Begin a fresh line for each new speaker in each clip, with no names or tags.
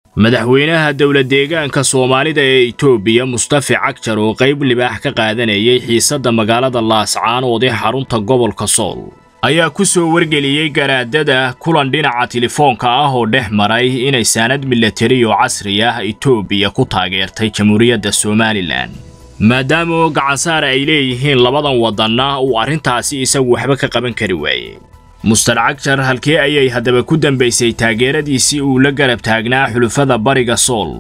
madaxweynaha dowlad deegaanka soomaalida ee itoobiya mustafi cagjar oo qayb libaax ka qaadanayay xiisadda magaalada laascaanood ee xarunta gobolka sool ayaa ku soo wargeliyey garaadada kulan dhinaca telefoonka ah oo dhex maray inay saanad milatari oo casri ah itoobiya ku taageertay jamhuuriyadda somalilan maadaama oo gacansaar ay leeyihiin labadan waddanna uu arrintaasi isagu waxba ka qaban kari waayey mustar cagjar halkee ayay haddaba ku dambaysay taageeradiisii uu la garab taagnaa xulufada bariga sool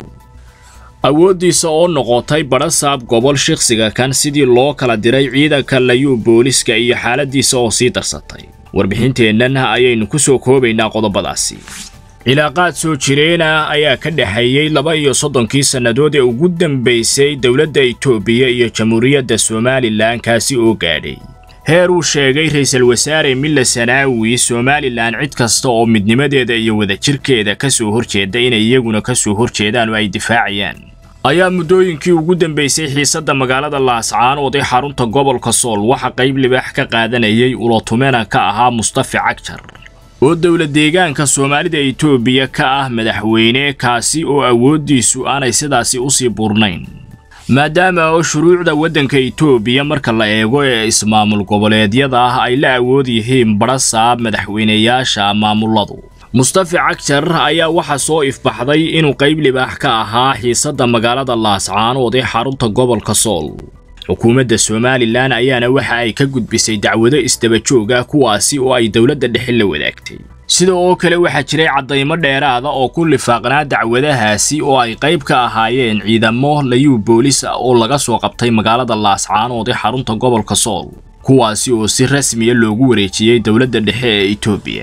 awooddiisa oo noqotay badhasaab gobol shikhsiga kan sidii loo kala diray ciidanka layuu booliska iyo xaaladiisa oo sii darsatay warbixinteennan ayaynu ku soo koobaynaa qodobadaasi cilaaqaad soo jireena ayaa ka dhexeeyey laba iyo soddonkii sannadood ee ugu dambaysay dowladda itoobiya iyo jamhuuriyadda somalilan kaasi oo gaadhay heer uu sheegay ra'iisul wasaare milla sanaawi somalilan cid kasta oo midnimadeeda iyo wadajirkeeda ka soo horjeeda inay iyaguna ka soo horjeedaan oo ay difaacayaan ayaa muddooyinkii ugu dambaysay xiisadda magaalada laascaanood ee xarunta gobolka sool waxa qayb libaax ka qaadanayay ulotumena ka ahaa mustafi cagjar oo dowlad deegaanka soomaalida itoobiya ka ah madaxweyne kaasi oo awooddiisu aanay sidaasi usii burnayn maadaama oo shuruucda waddanka itoobiya marka la eego ee ismaamul goboleedyada ah ay la awood yihiin badhasaab madaxweynayaasha maamuladu mustafi cagjar ayaa waxaa soo ifbaxday inuu qayb libaax ka ahaa xiisadda magaalada laascaanood ee xarunta gobolka sool xukuumadda somalilan ayaana waxa ay ka gudbisay dacwado isdabajooga kuwaasi oo ay dowladda dhexe la wadaagtay sida oo kale waxaa jiray caddaymo dheeraada oo ku lifaaqnaa dacwadahaasi oo ay qayb ka ahaayeen ciidamo layuu boolis ah oo laga soo qabtay magaalada laascaanood ee xarunta gobolka sool kuwaasi oo si rasmiya loogu wareejiyey dowladda dhexe ee itoobiya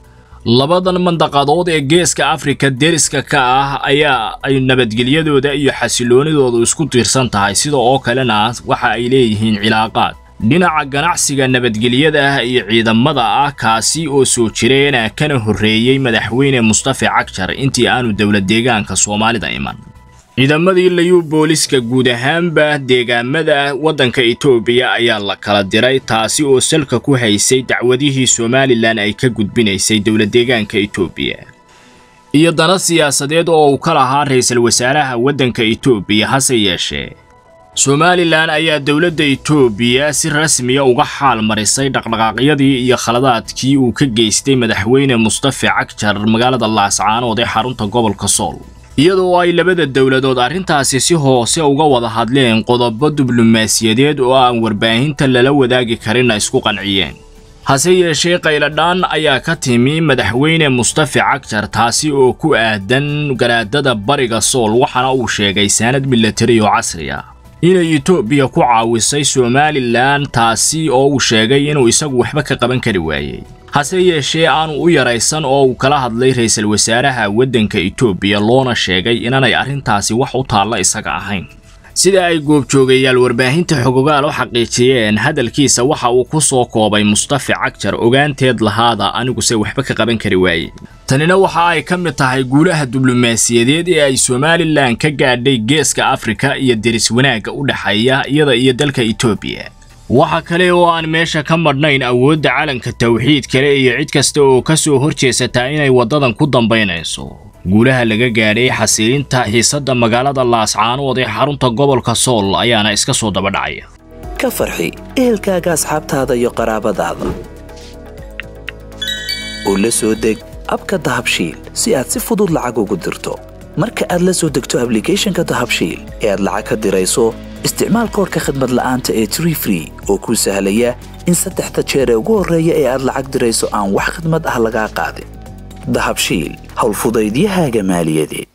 labadan mandaqadood ee geeska afrika deriska ka ah ayaa ay nabadgelyadooda iyo xasiloonidoodu isku tiirsan tahay sida oo kalena waxa ay leeyihiin cilaaqaad dhinaca ganacsiga nabadgelyada ah iyo ciidamada ah kaasi oo soo jireena kana horreeyey madaxweyne mustafi cagjar intii aanu dowlad deegaanka soomaalida iman ciidamadii layuu booliska guud ahaanba deegaamada waddanka itoobiya ayaa la kala diray taasi oo salka ku haysay dacwadihii somalilan ay ka gudbinaysay dowlad deegaanka itoobiya iyo dana siyaasadeed oo uu ka lahaa ra'iisul wasaaraha waddanka itoobiya hase yeeshee somalilan ayaa dowladda itoobiya si rasmiya uga xaal marisay dhaqdhaqaaqyadii iyo khaladaadkii uu ka geystay madaxweyne mustafi cagjar magaalada laascaanood ee xarunta gobolka sool iyadoo ay labada dowladood arrintaasi si hoose uga wada hadleen qodobo diblomaasiyadeed oo aan warbaahinta lala wadaagi karinna isku qanciyeen hase yeeshee qayladhaan ayaa ka timi madaxweyne mustafi cagjar taasi oo ku aadan garaadada bariga sool waxaana uu sheegay saanad milatari oo casri ah inay itoobiya ku caawisay somalilan taasi oo uu sheegay inuu isagu waxba ka qaban kari waayey hase yeeshee aanu u yaraysan oo uu kala hadlay ra'iisul wasaaraha waddanka itoobiya loona sheegay inaanay arrintaasi wax u taalla isaga ahayn sida ay goobjoogayaal warbaahinta xogogaal u xaqiijiyeen hadalkiisa waxa uu ku soo koobay mustafi cagjar ogaanteed lahaada aniguse waxba ka qaban kari waayey tanina waxa ay ka mid tahay guulaha diblomaasiyadeed ee ay somalilan ka gaadhay geeska afrika iyo deris wanaagga u dhexeeya iyada iyo dalka itoobiya waxa kale oo aan meesha ka madhnayn awoodda calanka tawxiid kale iyo cid kasta oo ka soo horjeesataa inay waddadan ku dambaynayso guulaha laga gaadhay xasilinta xiisadda magaalada laascaanood ee xarunta gobolka sool ayaana iska soo dabadhacaya
ka farxi ehelkaaga asxaabtaada iyo qaraabadaada oo la soo deg abka dahabshiil si aad si fudud lacag ugu dirto marka aad la soo degto ablicathonka dahabshiil ee aad lacag ka dirayso isticmaal koorka khadmad la'aanta ee tree free oo kuu sahlaya in saddexda jeer ee ugu horreeya ee aad lacag dirayso aan wax khadmad ah lagaa qaadin dahabshiil howlfudaydiyahaaga maaliyadeed